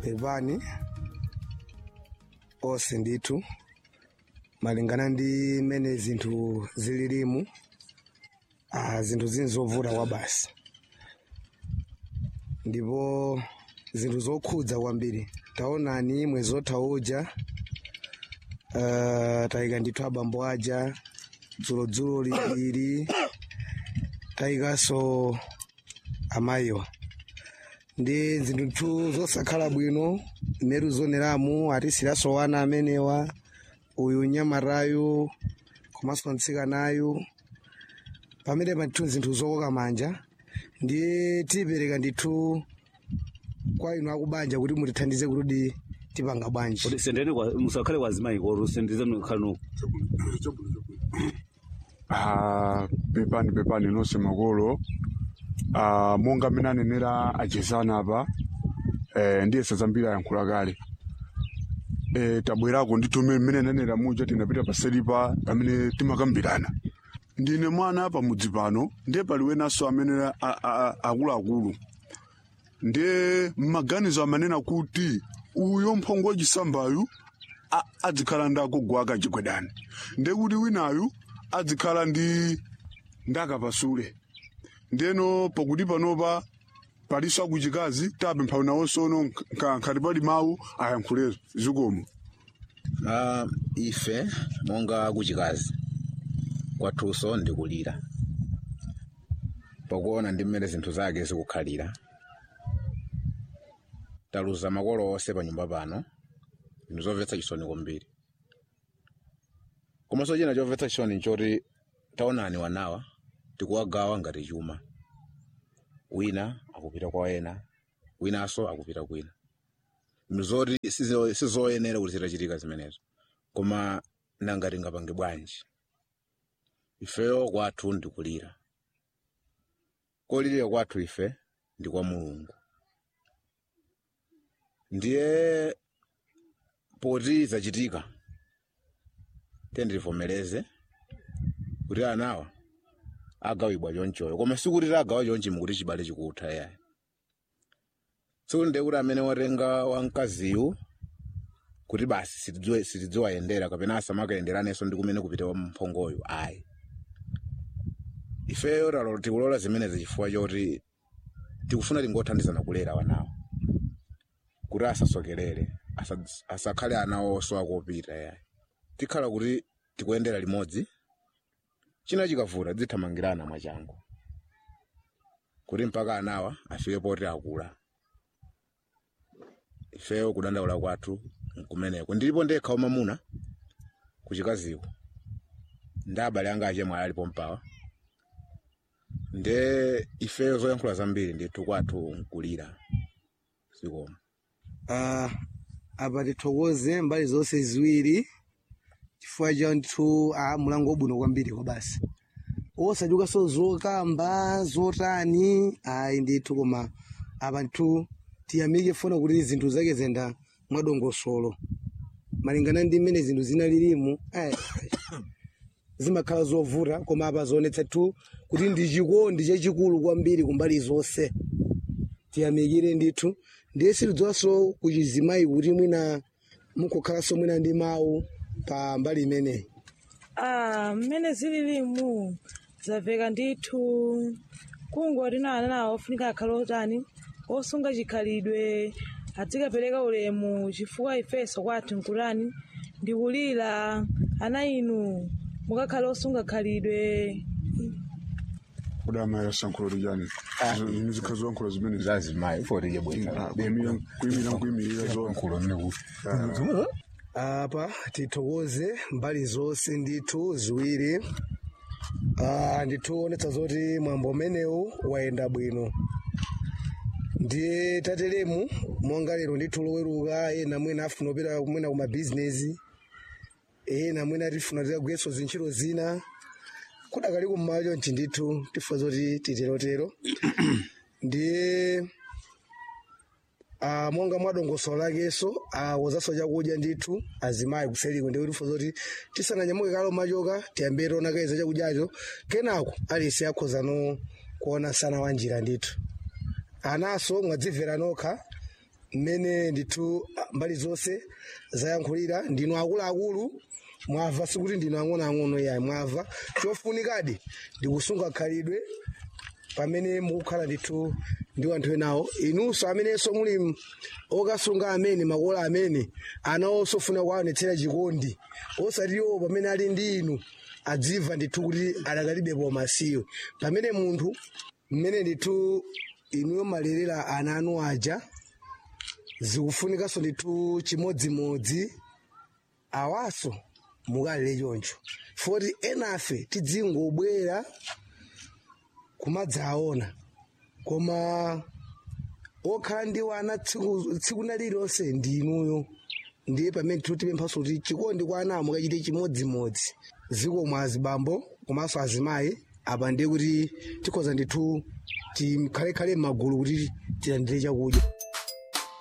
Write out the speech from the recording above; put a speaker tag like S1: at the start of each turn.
S1: pepani onse ndithu malingana ndi mmene zinthu zililimu ah, zinthu zini zovuta kwa basi ndipo zinthu zokhudza kwambiri taonani mwezi otha uja uh, tayika ndithu abambo aja dzulodzulo lili tayikanso amayiwa ndi zinthu zosakhala bwino mmeru zoneramu atisiranso wana amenewa uyu nyamatayu komanso mtsikanayu pamene pathu zinthu zokoka manja ndiye tipereka ndithu kwa inu akubanja kuti mutithandize kuti tipanga bwanji
S2: kuti sendeni kwa musakhale kwa azimayi kotu sendize mkhanuko
S3: Ah, pepani pepani nonse makolo Ah, monga mmene anenera achezana apa eh, ndiye sazambiri ayankhula kale eh, tabwerako ndithu mmene mmene anenera muja tinapita paselipa pamene timakambirana ndine mwana apa mudzi pano ndiye pali wenanso amene a- a- a- akuluakulu ndiye mmaganizo amanena kuti uyo mphongo wachisambayu a- adzikhala ndi agogo ake achigwedani ndiye kuti winayu adzikhala ndi ndakapasule ndiyeno pakuti panopa paliso akuchikazi tapempha nawonsono nkhati pali mawu ayankhule zikomo
S4: Ah, ife monga kuchikazi kwathunso ndikulira pakuona ndi mmene zinthu zake zikukhalira taluza makolo onse pa nyumba pano ndizomvetsa chisoni kwambiri komanso china chomvetsa chisoni nchoti taonani wanawa tikuwagawa ngati chuma wina akupita kwa ena winanso akupita kwina mzoti sizo- sizoyenera kuti zitachitika zimenezo koma nanga tingapange bwanji ifeyo kwathu ndikulira kolirira kwathu ife ndi kwa mulungu ndiye poti zachitika tendilivomereze kuti anawa agawibwa chonchoyo koma sikuti tagawa chonchi mukuti chibale chikutha yayi sikunde kuti amene watenga wamkaziyu kuti basi sitidziwe- sitidziwayendera kapena asamakayenderanenso ndi kumene kupita wa mphongoyo ayi ifeyo talo tikulola zimenezi chifukwa choti tikufuna tingothandizana kulera wanawo kuti asasokerere asa- asakhale ana onso akopita yayi tikhala kuti tikuyendera limodzi china chikavuta dzithamangirana mwachangu kuti mpaka anawa afike poti akula ifeyo kudandaula kwathu nkumeneko ndilipo ndekha wamamuna kuchikaziko ndi abale anga achemwe alipo mpawa nde ifeyo zoyankhula zambiri ndithu kwathu nkulira sikoma
S1: uh, apa tithokoze mbali zonse ziwiri chifukwa cha ndithu ah, mulango wabwino kwambiri kwa basi osachukanso zokamba zotani ayi ndithu koma apa ndithu tiyamike funa kuti zinthu zake zenda mwadongosolo malingana ndi mmene zinthu zinalilimu eh, zimakhala zovuta koma apa zionetsa tu kuti ndi chikondi chachikulu kwambiri kumbali zonse tiyamikire ndithu ndiye sitidziwanso kuchizimayi kuti mwina mukukhalanso mwina ndi mawu pa mbali imeneyi
S5: Ah, mmene zililimu zamveka ndithu kungoti na ana nawo ofunika akhale otani osunga chikhalidwe adzikapereka ulemu chifukwa ifeso kwathu nkutani ndikulira ana inu mukakhale osunga khalidwe
S3: kudama yasankhulo lijani zikhala zoyankhula zimene
S4: zazimayi foti
S3: kuyimira nkuyimirira zo
S1: apa tithokoze mbali zonse ndithu ziwiri Ah, ndithu onetsa zoti mwambo umenewu wayenda bwino ndiye tatelemu monga lero ndithu loweruka ena mwina afuna kupita mwina kumabhizinesi ena mwina tifuna tigagwirenso zintchito zina kudakali kummawa chonchi ndithu tifuna zoti titerotero ndiye Ah, monga mwadongosolo lakenso awozanso chakudya ndithu azimayi kuseriko ndiye tifuna zoti tisananyamuke kalo machoka tiyambire tionakaiza chakudyacho kenako alisi akhoza no kuona sana wa njira ndithu anaso mwadzimvera nokha mmene ndithu ah, mbali zonse zayankhulira ndinu akuluakulu mwamva sikuti ndinu ang'onoang'ono yayi mwamva chofunikadi ndikusunga khalidwe pamene mukukhala ndithu ndi anthu enawo inunso amenenso muli m- okasunga amene makola amene anawonso funa kuwaonetsera chikondi osati iwo pamene ali ndi inu adziva ndithu kuti adakalibepo masiyo pamene munthu mmene ndithu inuyo malerera ana anu aja zikufunikanso ndithu chimodzimodzi awaso mukalere choncho foti enafe tidzingobwera kumadzaona koma okhala ndi wana tsiku tsiku na lililonse ndi inuyo ndiye pamene tikupemphanso kuti chikondi kwa ana mukachite chimodzimodzi zikomo azibambo komanso azimayi apa ndiye kuti tikhoza ndithu tikhalekhale m'magulu kuti tilandire chakudya